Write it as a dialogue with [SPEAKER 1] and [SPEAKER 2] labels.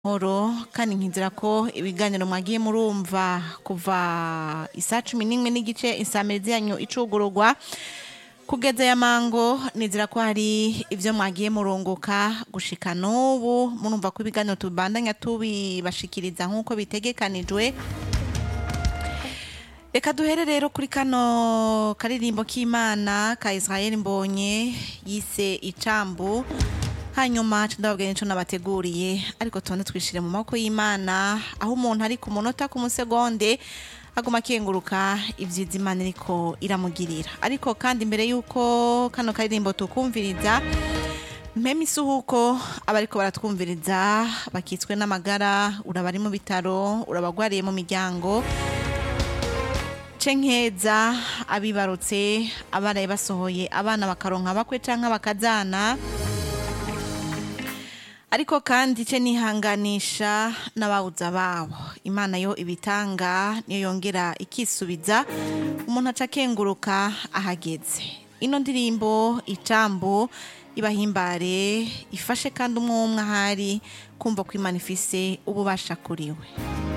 [SPEAKER 1] horo kandi nkizera ko ibiganiro mwagiye murumva kuva isaa cumi n'imwe n'igice insamirizi yanyu icugururwa kugeza ya mango nizera ko hari ivyo mwagiye murunguka gushika n'ubu murumva ko ibiganiro tubandanya tubibashikiriza nk'uko bitegekanijwe reka duhere rero kuri kano karirimbo k'imana ka israel mbonye yise icambu hanyuma ndababwira nico nabateguriye ariko tubone twishire mu maboko y'imana aho umuntu ari ku munota ku musegonde aguma akenguruka ivyiza imana iriko iramugirira ariko kandi mbere yuko kano karirimbo tukumviriza mpema isuhuko abariko baratwumviriza bakitswe n'amagara uraba ari mu bitaro urabagwariye mu miryango cenkeza abibarutse abaraye basohoye abana bakaronka bakwe canke bakazana ariko kandi ce nihanganisha n'abawuza babo imana yo ibitanga niyo yongera ikisubiza umuntu aca akenguruka ahageze ino ndirimbo icambu ibahimbare ifashe kandi umwe umwe ahari kumva ko imana ifise ububasha kuriwe